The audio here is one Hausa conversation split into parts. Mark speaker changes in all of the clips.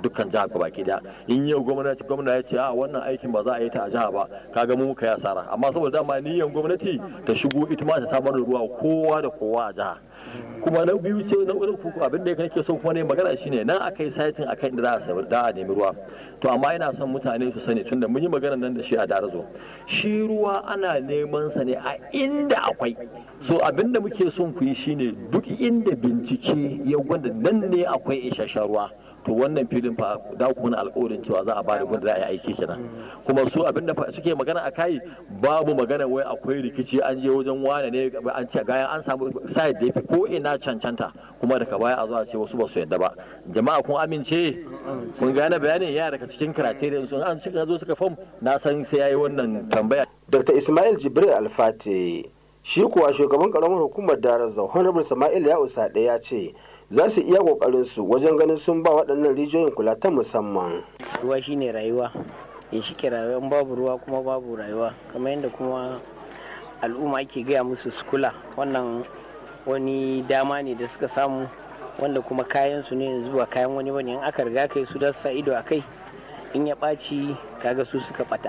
Speaker 1: dukkan jiha gaba ki da in yau gwamnati gwamna ya ce a wannan aikin ba za a yi ta a jiha ba kaga mu muka yi asara amma saboda dama niyyar gwamnati ta shigo ita ma ta samar da ruwa kowa da kowa a jiha kuma na biyu ce na uku abin da nake so kuma ne magana shine nan akai saitin akan inda za a da a nemi ruwa to amma ina son mutane su sani tunda mun yi magana nan da shi a darazo shi ruwa ana neman sa ne a inda akwai so abin da muke son ku yi shine duk inda bincike ya gwada nan ne akwai isasshen ruwa to wannan filin fa da ku mana alƙawarin cewa za a ba da wanda za a yi aiki kenan kuma su abin da suke magana a kai babu magana wai akwai rikici an je wajen wane ne an ce gayan an samu side da yafi ko ina cancanta kuma daga baya a zo a ce wasu ba su yadda ba jama'a kun amince kun gane bayanin ya daga cikin criterion sun an cika zo suka fam na san sai yayi wannan tambaya
Speaker 2: dr ismail jibril alfate shi kuwa shugaban karamar hukumar darazau honorable sama'il ya usa ya ce za su iya kokarin su wajen ganin sun ba waɗannan rijiyoyin kula ta musamman
Speaker 3: ruwa shine rayuwa ya shike rayuwa in babu ruwa kuma babu rayuwa kamar yadda kuma al'umma ake gaya musu su kula wannan wani dama ne da suka samu wanda kuma kayan su ne yanzu ba kayan wani bane in aka riga kai su da sa ido a kai in ya ɓaci kaga su suka ɓata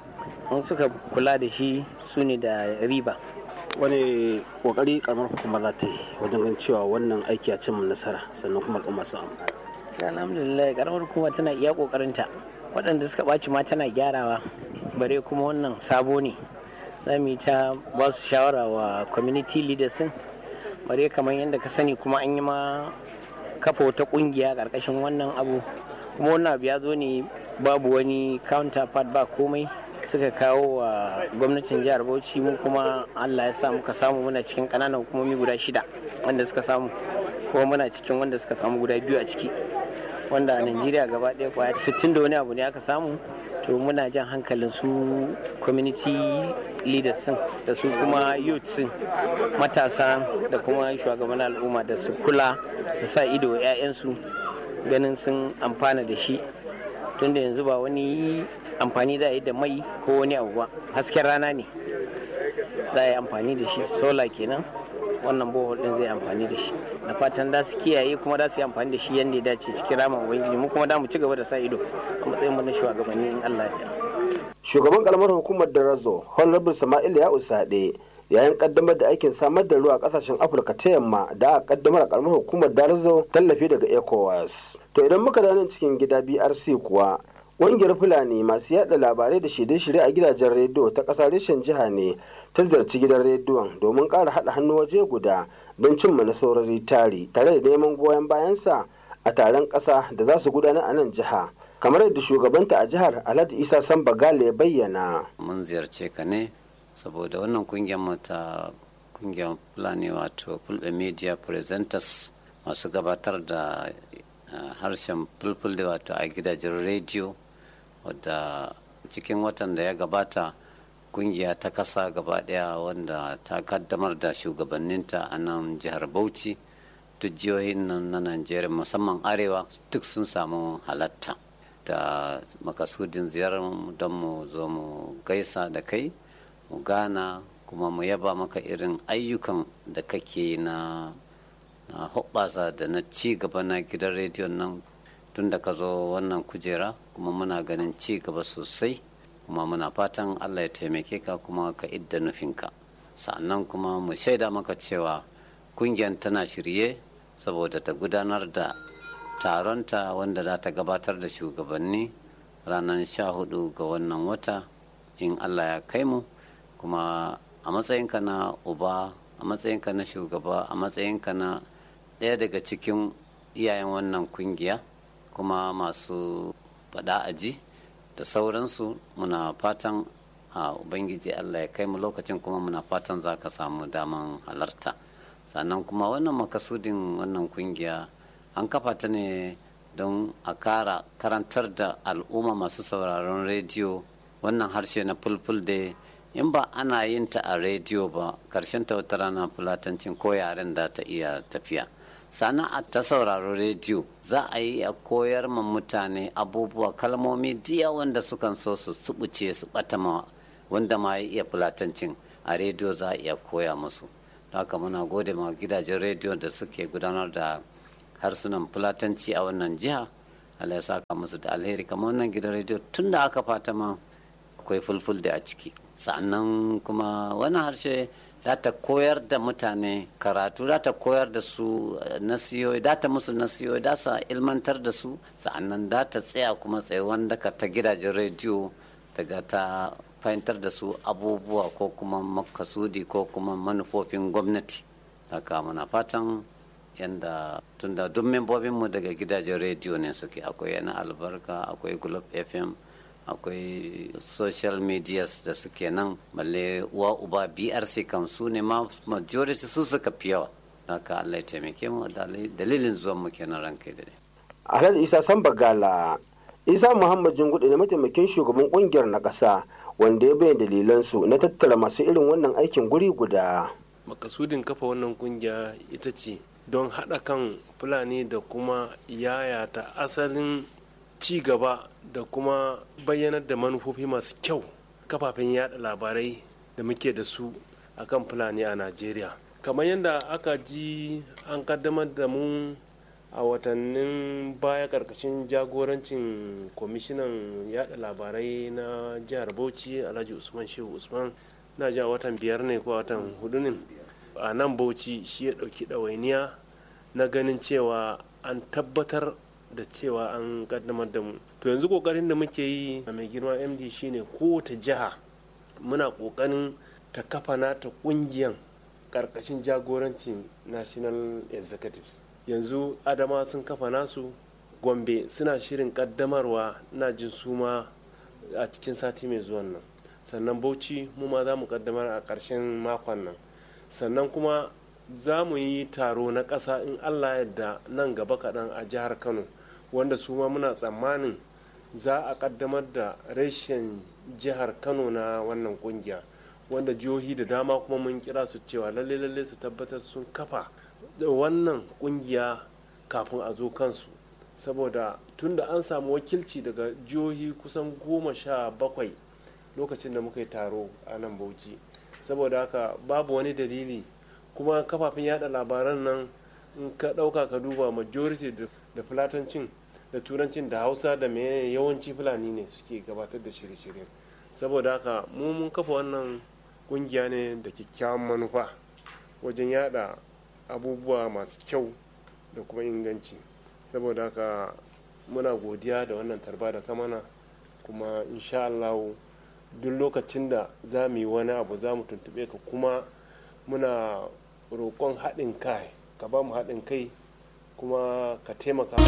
Speaker 3: in suka kula da shi su ne da riba
Speaker 2: wani kokari karamar hukuma za ta yi wajen ganin cewa wannan aiki ya cimma nasara sannan kuma al'umma sun amfana
Speaker 3: alhamdulillah karamar hukuma tana iya kokarinta waɗanda suka ɓaci ma tana gyarawa bare kuma wannan sabo ne za mu yi ta ba su shawara wa community leaders din bare kamar yadda ka sani kuma an yi ma kafa wata ƙungiya ƙarƙashin wannan abu kuma wannan abu ya zo ne babu wani counterpart ba komai suka kawo wa gwamnatin jihar bauchi mu kuma allah ya sa muka samu muna cikin kananan hukumomi guda shida wanda suka samu kuma muna cikin wanda suka samu guda biyu a ciki wanda a najeriya gaba ɗaya kwaya 60 da wani abu ne aka samu to muna jan hankalin su community leaders sun da su kuma youth sun matasa da kuma shugaban al'umma da su kula su sa ido 'ya'yansu ganin sun amfana da shi tunda yanzu ba wani amfani da yi da mai ko wani abu ba hasken rana ne za a yi amfani da shi sola kenan wannan bohol din zai amfani da shi na fatan da su kiyaye kuma da su yi amfani da shi yadda ya dace cikin ramin ubangiji mu kuma da mu ci gaba da sa ido a matsayin mu na shugabanni in Allah ya
Speaker 2: shugaban karamar hukumar da razo honorable sama'il ya usade yayin kaddamar da aikin samar da ruwa a kasashen afirka ta yamma da aka kaddamar a karamar hukumar darazo tallafi daga ecowas to idan muka da nan cikin gida brc kuwa ƙungiyar fulani masu yada labarai da shirye-shirye a gidajen rediyo ta ƙasa reshen jiha ne ta ziyarci gidan rediyon domin ƙara haɗa hannu waje guda don cimma nasarori tari tare da neman goyon bayansa a taron ƙasa da za su gudanar a nan jiha kamar yadda shugabanta a jihar alhaji isa samba gale ya bayyana
Speaker 4: mun ziyarce ka ne saboda wannan kungiyar mu ta kungiyar fulani wato fulbe media presenters masu gabatar da harshen fulfulde wato a gidajen rediyo wadda cikin watan da ya gabata kungiya ta kasa gaba daya wanda ta kaddamar da shugabanninta a nan jihar bauchi duk jihohin nan na najeriya musamman arewa duk sun samu halatta da makasudin ziyarar don mu zo mu gaisa da kai mu gana kuma mu yaba maka irin ayyukan da kake na na hoɓɓasa da na ci gaba na gidan rediyon nan tun da ka zo wannan kujera kuma muna ganin ci gaba sosai kuma muna fatan allah ya taimake ka kuma ka idda nufinka sannan kuma mu shaida maka cewa kungiyar tana shirye saboda ta gudanar da taronta wanda za ta gabatar da shugabanni ranar sha hudu ga wannan wata in allah ya kai mu kuma a matsayinka na uba a matsayinka na shugaba a matsayinka na ɗaya daga cikin iyayen wannan kungiya kuma masu faɗa aji da sauransu muna fatan a ubangiji allah ya kai mu lokacin kuma muna fatan za ka samu daman halarta sannan kuma wannan makasudin wannan kungiya an kafa ta ne don a kara karantar da al'umma masu sauraron rediyo wannan harshe na fulful da in ba ana yin ta a rediyo ba karshen ta wata rana fulatancin ko yaren da ta iya tafiya sana'a ta sauraro rediyo za a yi a koyar ma mutane abubuwa kalmomi diya wanda sukan so su subuce su bata ma wanda ma ya iya fulatancin a rediyo za a iya koya musu haka muna gode ma gidajen rediyo da suke gudanar da harsunan fulatanci a wannan jiha Allah ya saka musu da alheri kamar wannan gidan rediyo tun da aka fata ma akwai fulful da a ciki sannan kuma wani harshe za ta koyar da mutane karatu za ta koyar da su nasiyoyi za ta musu nasiyoyi za su ilmantar da su sa'annan za ta tsaya kuma tsaye wanda ka ta gidajen rediyo daga ta fahimtar da su abubuwa ko kuma makasudi ko kuma manufofin gwamnati haka muna fatan yadda tunda duk membobinmu daga gidajen rediyo ne suke akwai yana albarka akwai globe fm akwai social medias da suke nan balle uwa uba brc kam su ne ma majority su suka fi yawa haka allah ya taimake mu dalilin zuwan mu kenan ranka da
Speaker 2: alhaji isa sambagala isa muhammad jingudu ne mataimakin shugaban kungiyar na ƙasa wanda ya bayyana dalilansu na tattara masu irin wannan aikin guri guda
Speaker 5: makasudin kafa wannan kungiya ita ce don haɗa kan fulani da kuma yayata asalin ci gaba da kuma bayyanar da manufofi masu kyau kafafen yada labarai da muke da su akan fulani a najeriya kamar yadda aka ji an kaddamar da mu a watannin baya karkashin jagorancin kwamishinan yada labarai na jihar bauchi alhaji usman shehu usman na ji a watan biyar ne ko watan hudu ne a nan bauchi shi ya dauki ɗawainiya na ganin cewa an tabbatar da cewa an kaddamar da mu to yanzu kokarin da muke yi a mai girma md shine kowace jiha muna kokarin ta kafa nata kungiyan karkashin jagorancin national executives yanzu adama sun kafa nasu gombe suna shirin kaddamarwa na jin suma a cikin sati mai zuwan nan sannan bauchi mu ma za mu kaddamar a ƙarshen makon nan sannan kuma za mu yi taro na ƙasa in allah yadda nan gaba kaɗan a jihar kano wanda su ma muna tsammanin za a kaddamar da reshen jihar kano na wannan kungiya wanda jihohi da dama kuma mun kira su cewa lalle lalle su tabbatar sun kafa wannan kungiya kafin a zo kansu saboda tunda an samu wakilci daga jihohi kusan goma sha bakwai lokacin da muka yi taro a nan bauchi saboda haka babu wani dalili kuma kafafen yada labaran nan in ka ɗauka ka duba majority da fulatancin da turancin da hausa da mai yawanci fulani ne suke gabatar da shirye-shirye saboda haka mu mun kafa wannan kungiya ne da kyakkyawan manufa wajen yada abubuwa masu kyau da kuma inganci saboda haka muna godiya da wannan tarba da kamana kuma insha Allah duk lokacin da za mu yi wani abu za mu tuntube ka kuma muna roƙon haɗin kai ka ba mu haɗin kai kuma ka taimaka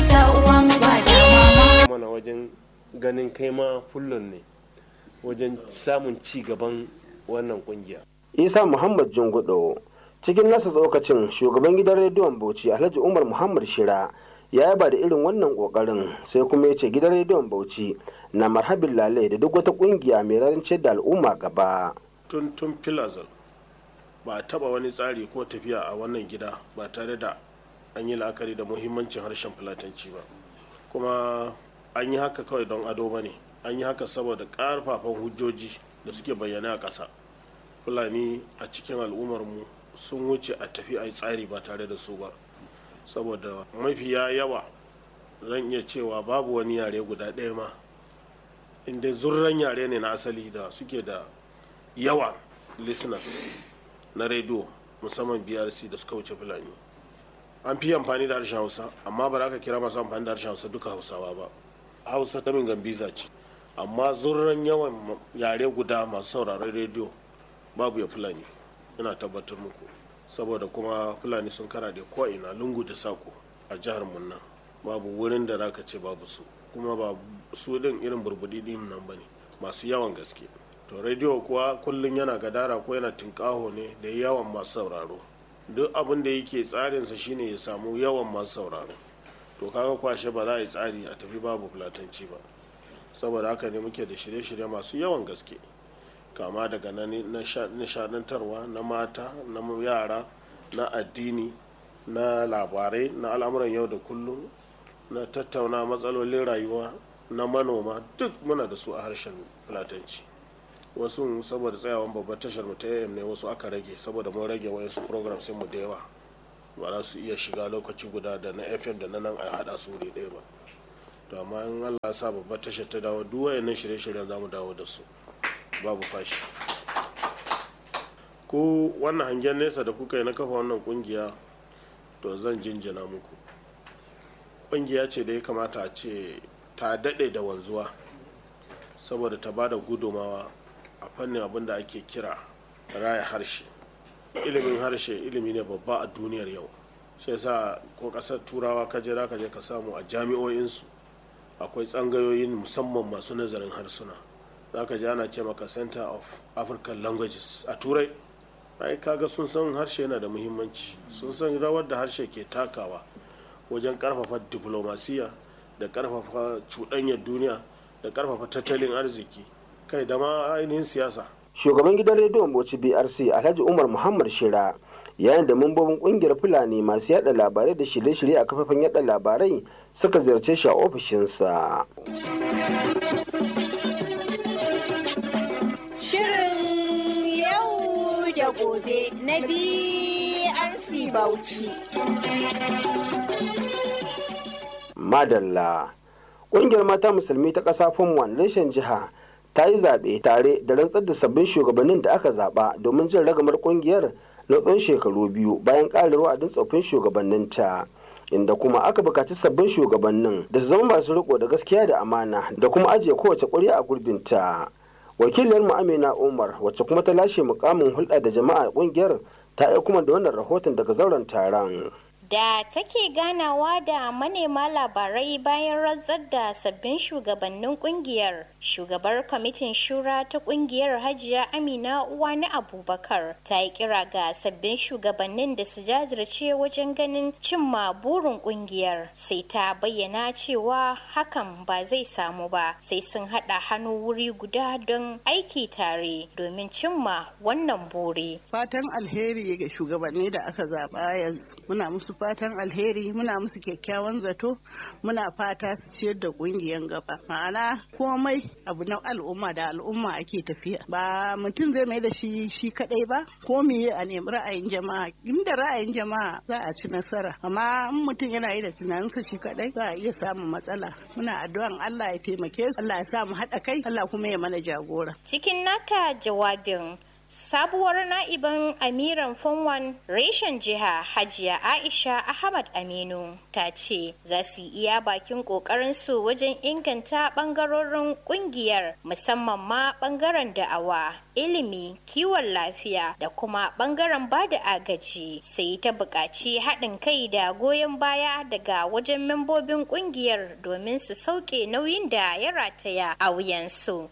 Speaker 5: mana wajen ganin kai ma fullon ne wajen samun ci gaban wannan kungiya.
Speaker 2: isa muhammad jingudo cikin nasa tsokacin shugaban gidan rediyon bauchi alhaji umar muhammad shira ya yaba da irin wannan kokarin sai kuma ya ce gidan rediyon bauchi na marhabin lalai da duk wata kungiya mai rarance da al'umma gaba
Speaker 6: tun tun filazal ba a taba wani tsari ko tafiya a wannan gida ba tare da an yi la'akari da muhimmancin harshen fulatanci ba kuma an yi haka kawai don ado ba ne an yi haka saboda ƙarfafan hujjoji da suke bayyana a ƙasa fulani a cikin al'ummarmu sun wuce a tafi a yi tsari ba tare da su ba saboda mafiya yawa zan iya cewa babu wani yare guda ɗaya ma inda zurran yare ne na asali da suke da yawa listeners na rediyo musamman brc da suka wuce fulani an fi amfani da harshen hausa amma ba za ka kira masu amfani da harshen hausa duka hausawa ba hausa ta gambiza ce amma zurran yawan yare guda masu sauraron rediyo babu ya fulani ina tabbatar muku saboda kuma fulani sun kara da ko'ina lungu da sako a jihar munna babu wurin da zaka ce babu su kuma ba su din irin burbudi din nan bane masu yawan gaske to rediyo kuwa kullum yana gadara ko yana tinkaho ne da yawan masu sauraro duk abin da yake tsarinsa shine ya samu yawan masu sauraro to kaga kwashe ba za a yi tsari a tafi babu fulatanci ba saboda haka ne muke da shirye-shirye masu yawan gaske kama daga na nishadantarwa na mata na yara na addini na labarai na al'amuran yau da kullum na tattauna matsalolin rayuwa na manoma duk muna da su a harshen fulatanci wasu saboda tsayawan babbar tashar mu ta ne wasu aka rage saboda mun rage wayansu program sai mu da yawa ba za su iya shiga lokaci guda da na fm da na nan a hada su wuri ɗaya ba to amma in allah sa babbar tashar ta dawo duk wayannan shirye-shiryen za mu dawo da su babu fashi ko wannan hangen nesa da kuka yi na kafa wannan kungiya to zan jinjina muku kungiya ce da ya kamata a ce ta daɗe da wanzuwa saboda ta ba da gudumawa a fannin abin da ake kira raya harshe ilimin harshe ilimi ne babba a duniyar yau shi yasa ko ƙasar turawa ka je ka je ka samu a jami'o'insu akwai tsangayoyin musamman masu nazarin harsuna za ka ji ana ce maka center of african languages a turai ai kaga sun san harshe yana da muhimmanci sun san rawar da harshe ke takawa wajen karfafa diplomasiya da karfafa cuɗanyar duniya da karfafa tattalin arziki kai da ma ainihin siyasa
Speaker 2: shugaban gidan rediyon bauchi brc alhaji umar muhammad shira yayin da mambobin kungiyar fulani masu yada labarai da shirye-shirye a kafafen yada labarai suka ziyarce shi a ofishinsa
Speaker 7: Shirin yau da gobe na BRC Bauchi.
Speaker 2: madalla ƙungiyar mata musulmi ta ƙasa fomwan reshen jiha ta yi zaɓe tare da rantsar da sabbin shugabannin da aka zaɓa domin jin ragamar ƙungiyar na tsawon shekaru biyu bayan ƙarin wa'adin tsoffin shugabanninta inda kuma aka bukaci sabbin shugabannin da su zama masu riko da gaskiya da amana da kuma ajiye kowace ƙuri'a a gurbinta wakiliyar mu amina umar wacce kuma ta lashe mukamin hulɗa da jama'a ƙungiyar ta aiko kuma da wannan rahoton daga zauren taron
Speaker 8: da take ganawa da manema labarai bayan rantsar da sabbin shugabannin kungiyar shugabar kwamitin shura ta kungiyar hajiya amina uwani abubakar ta yi kira ga sabbin shugabannin da su jajirce wajen ganin cimma burin kungiyar sai ta bayyana cewa hakan ba zai samu ba sai sun haɗa hannu wuri guda don aiki tare domin cimma wannan buri
Speaker 9: fatan alheri ga shugabanni da aka zaɓa yanzu muna musu fatan alheri muna musu kyakkyawan zato muna fata su ciyar da kungiyan gaba ma'ana komai abu na al'umma da al'umma ake tafiya ba mutum zai mai da shi shi kadai ba ko me a nemi ra'ayin jama'a inda ra'ayin jama'a za a ci nasara amma in mutum yana yi da tunaninsa shi kadai za a iya samun matsala muna addu'an Allah ya taimake su Allah ya sa mu haɗa kai Allah kuma ya mana jagora
Speaker 8: cikin nata jawabin sabuwar na'iban amiran fonwan reshen jiha hajiya aisha ahmad aminu ta ce za su iya bakin su wajen inganta bangarorin kungiyar musamman ma bangaren da'awa ilimi kiwon lafiya da kuma bangaren bada agaji sai ta buƙaci haɗin kai da goyon baya daga wajen membobin kungiyar domin su sauke nauyin da ya rataya a wuyansu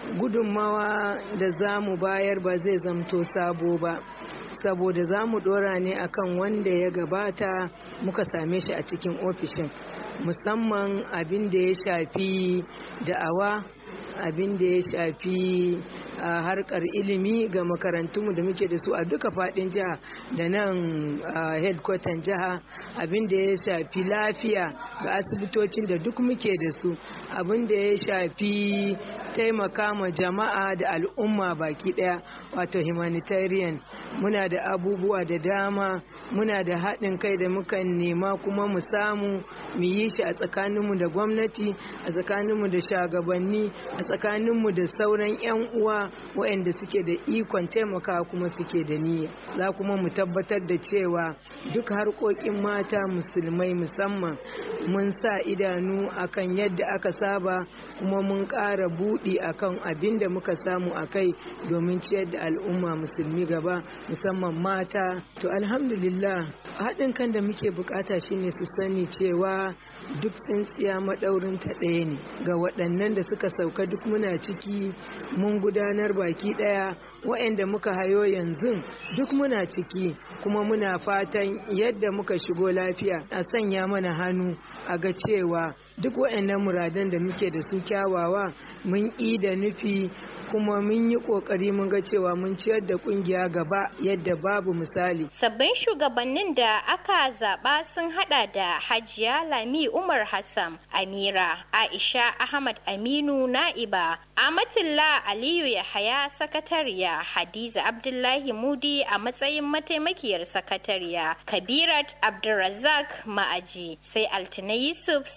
Speaker 10: gudunmawa da za mu bayar ba zai zamto sabo ba saboda za mu dora ne akan wanda ya gabata muka same shi a cikin ofishin musamman abin da ya shafi da'awa abin da ya shafi a harkar ilimi ga makarantunmu da muke da su a duka fadin jiha da nan headquarter jiha abin da ya shafi lafiya ga asibitocin da duk muke da su abin da ya shafi taimaka ma jama'a da al'umma baki daya wato humanitarian muna da abubuwa da dama muna da haɗin kai da mukan nema kuma mu samu mu yi shi a tsakaninmu da gwamnati a tsakaninmu da shagabanni a tsakaninmu da sauran 'yan uwa waɗanda suke da ikon taimaka kuma suke da niyya za kuma mu tabbatar da cewa duk harkokin mata musulmai musamman mun sa idanu akan yadda aka saba kuma mun ƙara buɗi akan abin da muka samu a kai domin ciyar da al'umma musulmi gaba musamman mata to alhamdulillah haɗin kan da muke bukata shine su sani cewa duk tsintsiya maɗaurin ta ɗaya ne ga waɗannan da suka sauka duk muna ciki mun gudanar baki ɗaya waɗanda muka hayo yanzu duk muna ciki kuma muna fatan yadda muka shigo lafiya a sanya mana hannu a ga cewa duk waɗannan muradan da muke da su kyawawa mun da nufi kuma mun yi kokari mun ga cewa mun ciyar da kungiya gaba yadda babu misali.
Speaker 8: Sabbin shugabannin da aka zaba sun hada da Hajiya Lami Umar Hassan, Amira, Aisha Ahmad Aminu Na'iba, Amatullah Aliyu Yahaya sakatariya, Hadiza Abdullahi Mudi a matsayin mataimakiyar sakatariya, Kabirat Abdulrazak Ma'aji, sai Altina Yusuf sakatariya.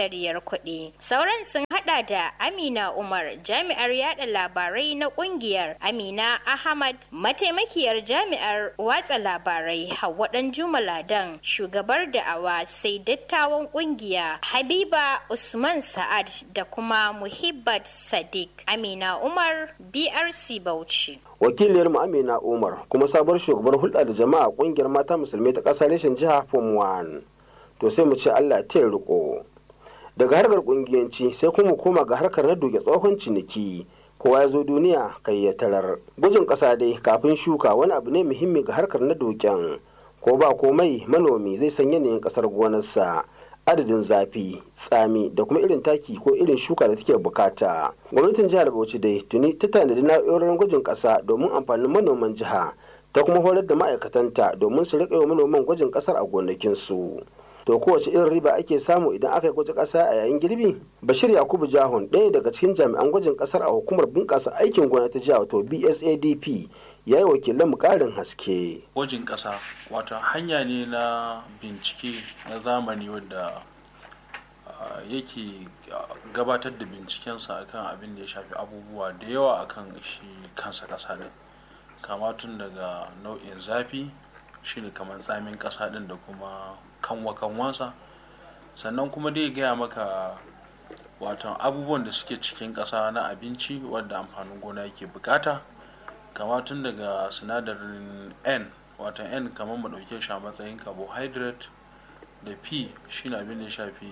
Speaker 8: zariyar kuɗi. Sauran sun hada da Amina Umar jami'ar yada labarai na kungiyar Amina Ahmad mataimakiyar jami'ar watsa labarai Hauwa Juma Ladan shugabar da'awa sai dattawan kungiya Habiba Usman Sa'ad da kuma Muhibbat Sadiq Amina Umar BRC Bauchi.
Speaker 2: wakiliyar mu amina umar kuma sabuwar shugabar hulɗa da jama'a ƙungiyar mata musulmai ta ƙasa reshen jiha form 1 to sai mu ce allah ta yi riko daga harkar ƙungiyanci sai kuma mu koma ga harkar na duke tsohon ciniki kowa ya zo duniya kai ya tarar gujin ƙasa dai kafin shuka wani abu ne muhimmi ga harkar na duken ko ba komai manomi zai san yanayin ƙasar gonarsa adadin zafi tsami da kuma irin taki ko irin shuka da take bukata gwamnatin jihar bauchi dai tuni ta tanadi na'urorin gwajin kasa domin amfanin manoman jiha ta kuma horar da ma'aikatanta domin su riƙa wa manoman gwajin kasar a gonakinsu to kowace irin riba ake samu idan aka yi gwajin kasa a yayin girbi bashir yakubu jahun ɗaya daga cikin jami'an gwajin kasar a hukumar bunƙasa aikin gona ta jiha wato bsadp ya yi wakilan mu ƙarin haske.
Speaker 11: Gwajin ƙasa wata hanya ne na bincike na zamani wadda yake gabatar da bincikensa akan abin da ya shafi abubuwa da yawa akan shi kansa ƙasa ɗin kama tun daga nau'in zafi shine kamar tsamin ƙasa ɗin da kuma kanwa kanwansa sannan kuma dai gaya maka watan abubuwan da suke cikin ƙasa na abinci wadda amfanin gona yake bukata kama tun daga sinadarin n watan n kamar mu ɗauke shi a matsayin carbohydrate da p shine abin da ya shafi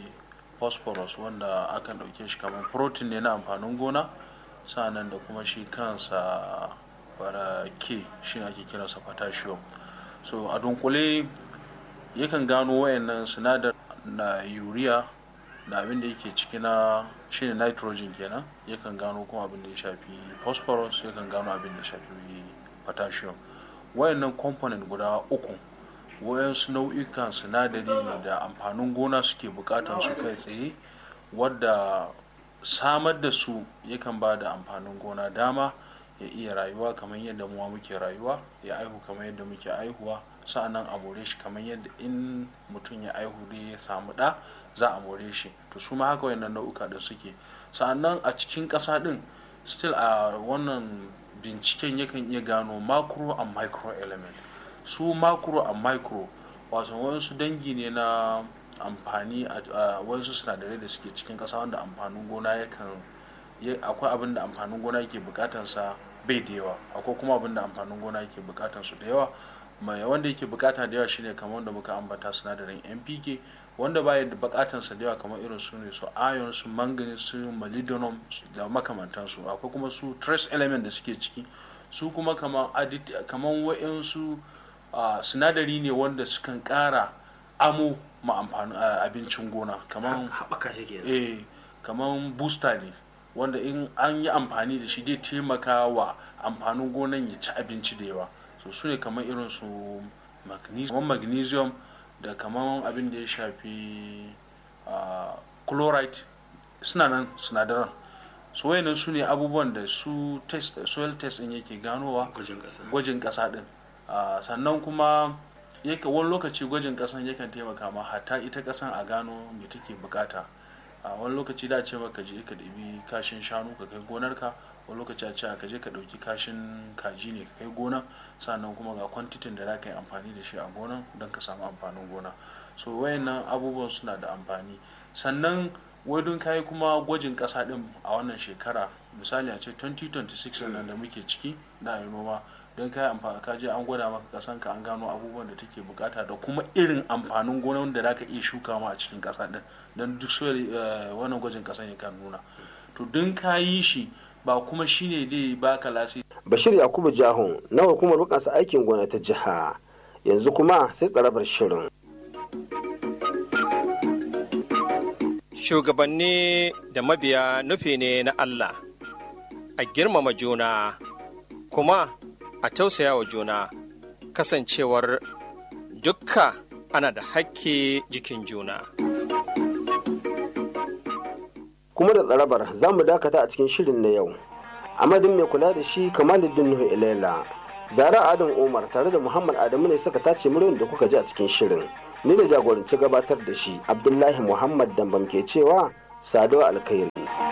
Speaker 11: phosphorus wanda akan ɗauke shi kamar protein ne na amfanin gona sa'annan da kuma shi kansa fara k shine ake kiransa potassium so a dunkule yakan gano wayannan sinadar na urea da abin da yake ciki na shine nitrogen kenan yakan gano kuma abin da ya shafi phosphorus yakan gano abin da ya shafi potassium wayannan component guda uku wayansu nau'ikan sinadari ne da amfanin gona suke bukatan su kai tsaye wadda samar da su yakan ba da amfanin gona dama ya iya rayuwa kamar yadda muwa muke rayuwa ya aihu kamar yadda muke aihuwa sa'annan a more shi kamar yadda in mutum ya aihu da ya samu ɗa za a more shi to su ma haka wayannan nau'uka da suke sa'annan a cikin ƙasa ɗin still a wannan binciken yakan iya gano macro and micro element su macro and micro wato wasu dangi ne na amfani a wasu sinadarai da suke cikin ƙasa wanda amfanin gona yakan akwai abin da amfanin gona yake bukatansa bai da yawa akwai kuma abin da amfanin gona yake bukatansu da yawa mai wanda yake bukata da yawa shine kamar wanda muka ambata sinadarin npk wanda baya da bukatansa da yawa kamar irin su ne su iron su manganese su molybdenum da makamantansu akwai kuma su trace element da suke ciki su kuma kamar kamar wa'insu sinadari ne wanda sukan kara amo ma amfanin abincin gona kamar eh kamar booster ne wanda in an yi amfani da shi zai taimaka wa amfanin gonan ya ci abinci da yawa so su ne kamar irin su magnesium da kamar abin da ya shafi chloride suna nan sinadaran su wayannan su ne abubuwan da su test soil test din yake ganowa gwajin kasa din sannan kuma yake wani lokaci gwajin kasan yakan taimaka ma hatta ita kasan a gano me take bukata a wani lokaci da ce maka je ka ɗabi kashin shanu ka kai gonarka wani lokaci a ce ka je ka ɗauki kashin kaji ne ka kai gona sannan kuma ga kwantitin da za ka yi amfani da shi a gonan don ka samu amfanin gona so wayannan abubuwan suna da amfani sannan wadun kayi kuma gwajin ƙasa ɗin a wannan shekara misali a ce 2026 nan da muke ciki na yi noma don kayi amfani ka je an gwada maka ƙasan ka an gano abubuwan da take bukata da kuma irin amfanin gona da za ka iya shuka ma a cikin ƙasa ɗin don duk soil wannan gwajin ƙasan ya kan nuna to don ka yi shi ba kuma shine dai baka lasi
Speaker 2: bashir yakubu jahun na hukumar bukansa aikin gona ta jiha yanzu kuma sai tsarabar shirin
Speaker 12: shugabanni da mabiya nufi ne na allah a girmama juna kuma a tausaya wa juna kasancewar dukka ana da hakki jikin juna
Speaker 2: kuma da tsarabar za mu dakata a cikin shirin na yau amadin mai kula da shi kamaluddin nuhu ilela zara adam umar tare da muhammad adamu ne suka tace muryoyin da kuka ji a cikin shirin ni da jagoranci gabatar da shi abdullahi muhammad dambam ke cewa saduwa alkhairi